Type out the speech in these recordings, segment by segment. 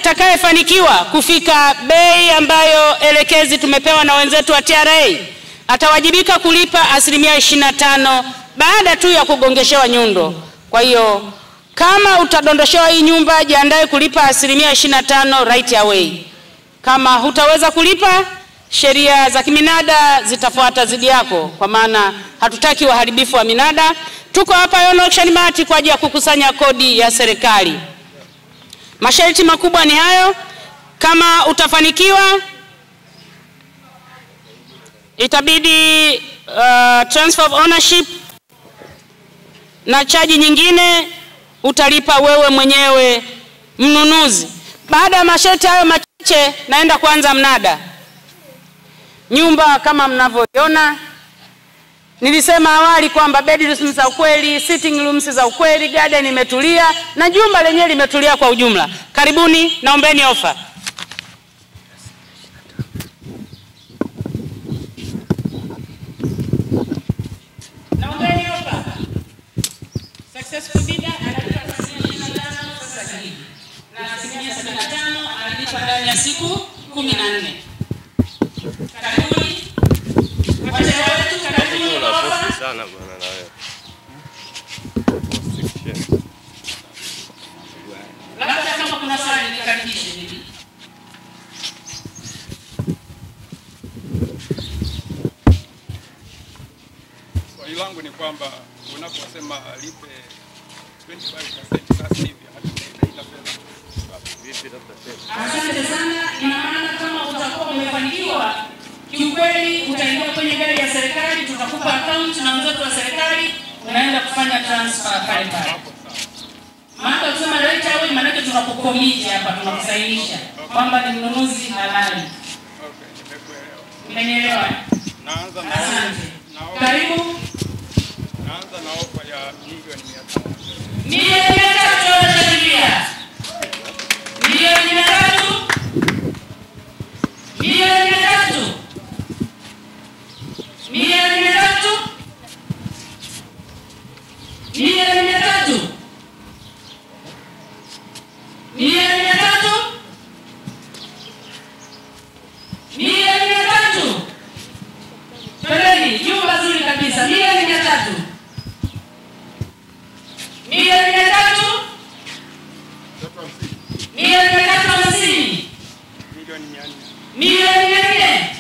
atakayefanikiwa kufika bei ambayo elekezi tumepewa na wenzetu wa TRA atawajibika kulipa asilimia 25 baada tu ya kugongeshewa nyundo. Kwa hiyo kama utadondoshewa hii nyumba, jiandae kulipa asilimia 25 right away. Kama hutaweza kulipa, sheria za kiminada zitafuata dhidi yako, kwa maana hatutaki waharibifu wa minada. Tuko hapa Yono Auction Mart kwa ajili ya kukusanya kodi ya serikali. Masharti makubwa ni hayo. Kama utafanikiwa, itabidi uh, transfer of ownership na chaji nyingine utalipa wewe mwenyewe mnunuzi. Baada ya masharti hayo machache, naenda kuanza mnada. Nyumba kama mnavyoiona, nilisema awali kwamba bedrooms za ukweli, sitting rooms za ukweli, garden imetulia na jumba lenyewe limetulia kwa ujumla. Karibuni, naombeni ofa. Naombeni ofa. Successful bidder analipa asilimia 25 sasa hivi na asilimia 75 analipa ndani ya siku 14. Karibuni wateja wetu, karibuni kwa ofa. sana bwana na wewe. Labda kama kuna swali nikaribishe bibi. Swali langu ni kwamba unaposema lipe 25% sasa hivi hatunaita fedha Vipi labda tena? Asante sana. Ina maana kama utakuwa umefanikiwa kiukweli, utaingia kwenye gari ya serikali, tutakupa account na wenzetu wa serikali, unaenda kufanya transfer pale pale. Maana kusema right away, maanake tunakukomiti hapa, tunakusainisha kwamba ni mnunuzi halali. Okay, nimekuelewa. Umenielewa? Naanza na Asante. na ofa- Karibu. naanza na ofa ya milioni 500. Milioni mia tatu wanashangilia. Milioni mia tatu. Milioni mia tatu. Milioni mia tatu. Milioni mia tatu. Milioni mia tatu. Milioni mia tatu. Twendeni, jumba zuri kabisa. Milioni mia tatu. Milioni mia tatu. Milioni mia tatu hamsini. Milioni 400. Milioni mia nne.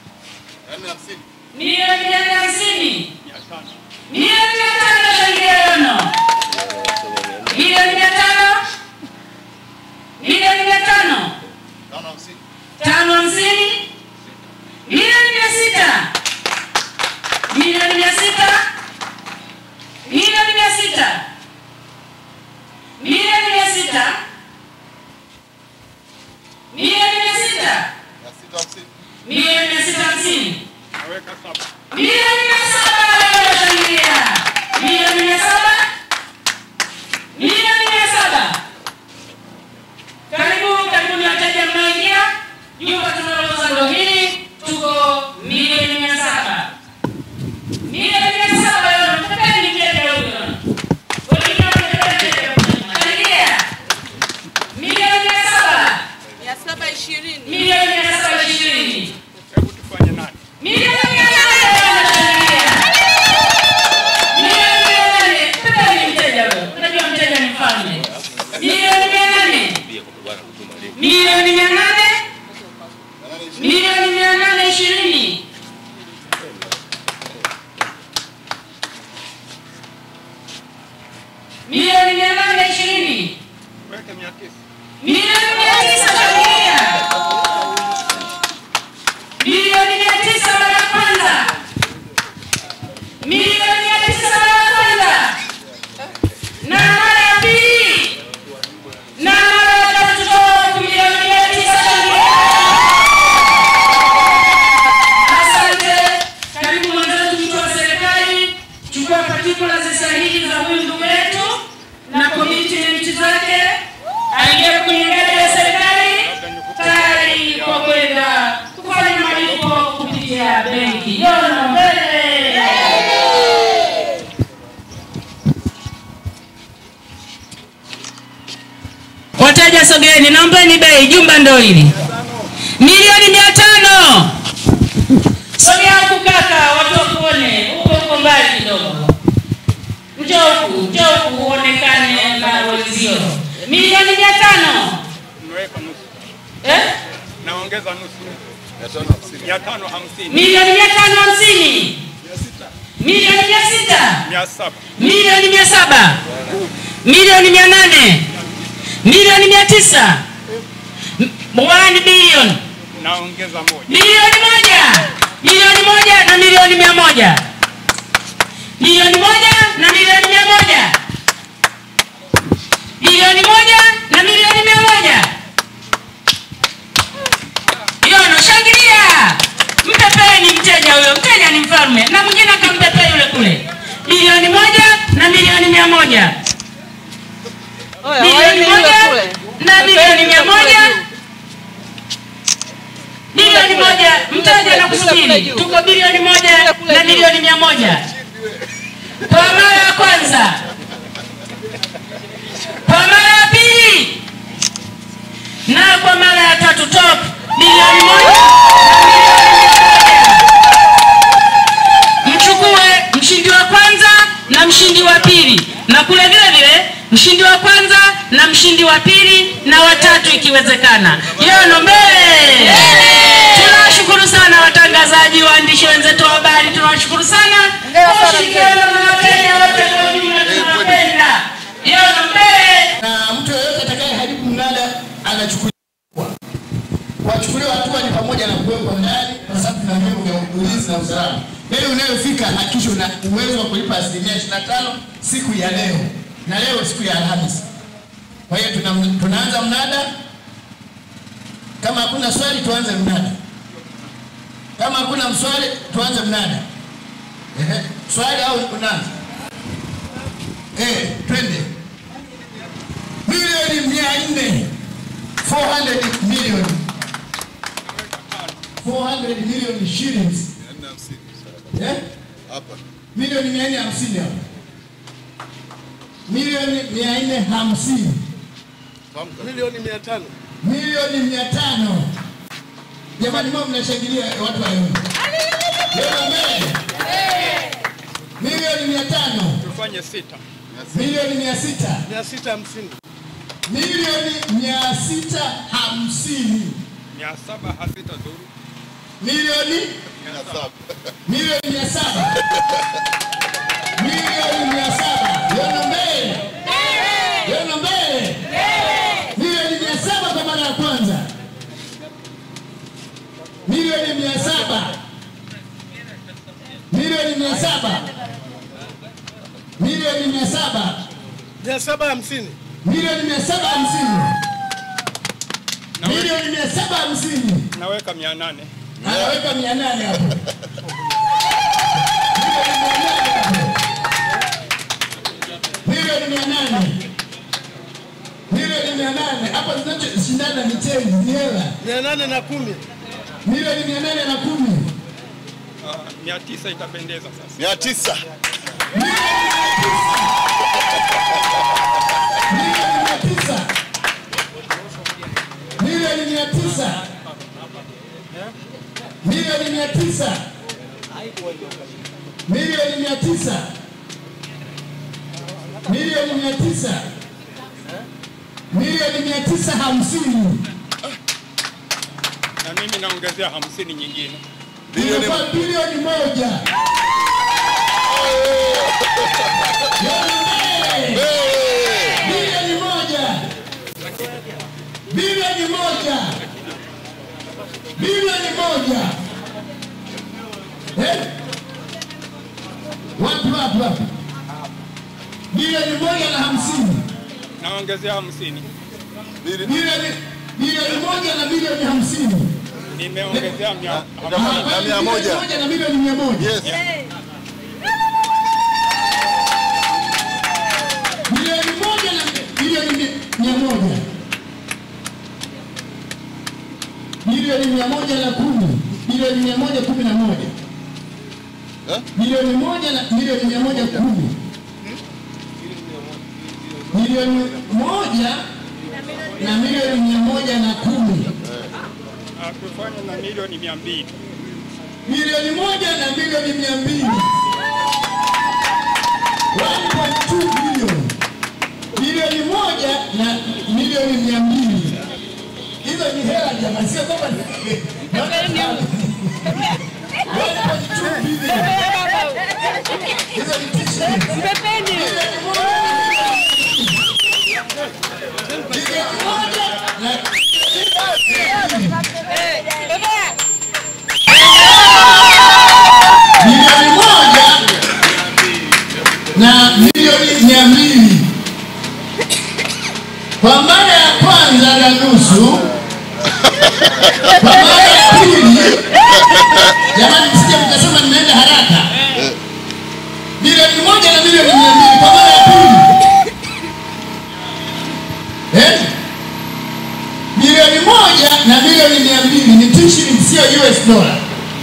Milioni mia nne hamsini. 500. Milioni mia tano nashangilia yono. Milioni mia tano. Milioni mia tano. Tano hamsini. Milioni mia sita. Milioni mia sita. Milioni mia sita. Milioni mia sita. Milioni mia sita. Milioni mia sita hamsini. Naweka saba. Milioni mia saba wanashangilia. Milioni mia saba. Milioni mia saba. Karibu, karibuni wateja mnaoingia. Jumba tunalouza ndo hili. Tuko milioni mia saba. Milioni mia saba yono. Mpeni mteja huyu yono. Wengine wamependa mteja huyu. Karibia. Milioni mia saba. mia saba ishirini Milioni mia saba ishirini. Hebu tufanye nani? Milioni mia nane wanashangilia. Milioni mia nane. Mpeni mteja huyo. Unajua mteja ni mfalme. Milioni mia nane. Pia kwa bwana kutuma link. Milioni mia nane. Milioni mia nane ishirini. Milioni mia nane ishirini. Weke 900. Milioni mia tisa shangilia. Milioni mia tisa mara ya kwanza. Milioni mia tisa mara ya kwanza. Na mara ya pili. Na mara ya tatu toka milioni mia tisa shangilia. Asante. Karibu mwenzetu mtu wa serikali. Chukua particulars sahihi za huyu ndugu yetu na commitment zake. Aingie kwenye gari ya wateja sogeeni, naombeni bei, jumba ndo hili milioni mia tano. Sogea huku kaka, watu wakuone, huko huko mbali kidogo. Njoo huku, njoo huku uonekane na wenzio. Milioni mia tano Nimeweka nusu. eh? Naongeza nusu. Mia tano hamsini. milioni mia tano hamsini milioni mia sita Mia saba. milioni mia saba milioni mia nane milioni mia tisa M- one billion Naongeza moja. milioni moja milioni moja na milioni mia moja milioni moja na milioni mia moja milioni moja na milioni mia moja yono shangilia mpepeni mteja huyo mteja ni mfalme na mwingine akampepea yule kule milioni moja na milioni mia moja milioni moja na milioni mia moja bilioni moja mteja na kusubiri tuko bilioni moja na milioni mia moja kwa mara ya kwanza kwa mara ya pili na kwa mara ya tatu top bilioni moja mchukue mshindi wa kwanza na mshindi wa pili na kule vile vile mshindi wa kwanza na mshindi wa pili na watatu ikiwezekana yono mbele tunawashukuru sana watangazaji waandishi wenzetu wa habari tunawashukuru sana kwa ushirikiano na wateja wote kwa ujumla tunawapenda yono mbele na mtu yeyote atakaye haribu mnada anachukuliwa. Kuwachukuliwa hatua ni pamoja na kuwekwa ndani, kwa sababu tuna vyombo vya ulinzi na usalama. Leo unayofika hakikisha una uwezo wa kulipa asilimia 25 siku ya leo, na leo siku ya Alhamisi. Kwa hiyo tuna, tunaanza mnada. Kama hakuna swali, tuanze mnada. Kama hakuna mswali, tuanze mnada. Ehe, swali au unaanza? Eh, twende milioni mia nne 400 million 400 million shillings eh? milioni mia nne hamsini hapo milioni mia nne hamsini Milioni mia tano. milioni mia tano jamani mao mnashangilia watu wayo leo mbele milioni mia tano Tufanye sita. milioni mia sita Mia sita hamsini. milioni mia sita hamsini Mia saba hasita dhuru. milioni milioni mia saba milioni mia saba yono mbele yono mbele milioni mia saba kwa mara ya kwanza milioni mia saba milioni mia saba milioni mia saba Mia saba hamsini. milioni mia saba hamsini milioni mia saba hamsini Naweka mia nane. anaweka mia nane hapo milioni mia nane milioni mia nane hapo zinachoshindana ni change ni hela Mia nane na kumi. milioni mia nane na kumi Ah, Mia tisa itapendeza sasa. Mia tisa. milioni mia tisa milioni mia tisa milioni mia tisa milioni mia tisa milioni mia tisa milioni mia tisa hamsini Na mimi naongezea hamsini nyingine. inakuwa bilioni moja bilioni moja bilioni moja bilioni moja Eh? wapi wapi wapi bilioni moja na hamsini Naongezea hamsini. bilioni bilioni moja na bilioni hamsini Nimeongezea mia Ah, hamsini. bilioni moja na bilioni mia moja bilioni moja na bilioni mi- mia moja bilioni mia moja na kumi bilioni mia moja kumi na moja bilioni moja na bilioni mia moja kumi bilioni moja na milioni mia moja na kumi Ah, kufanya na milioni mia mbili milioni moja na milioni mia mbili 1.2 bilioni bilioni moja na milioni mia mbili hizo ni hela jamani, sio kwamba ni- naona ni- 1.2 bilioni hizo ni t-shirt. Bilioni moja bilioni moja na milioni moja na milioni mia mbili kwa mara ya kwanza na nusu, kwa mara ya pili. Jamani, msije mkasema nimeenda haraka. Milioni moja na milioni mia mbili kwa mara ya pili, eh? Milioni moja na milioni mia mbili ni t-shirt, sio US dollar.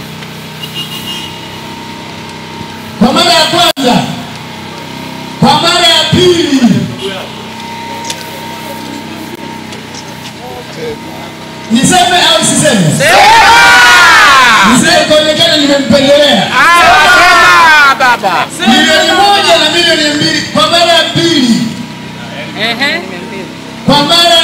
kwa mara ya kwanza, kwa mara ya pili, niseme au siseme? Niseme kuonekana nimempendelea. Milioni moja na milioni mbili kwa mara ya pili, kwa mara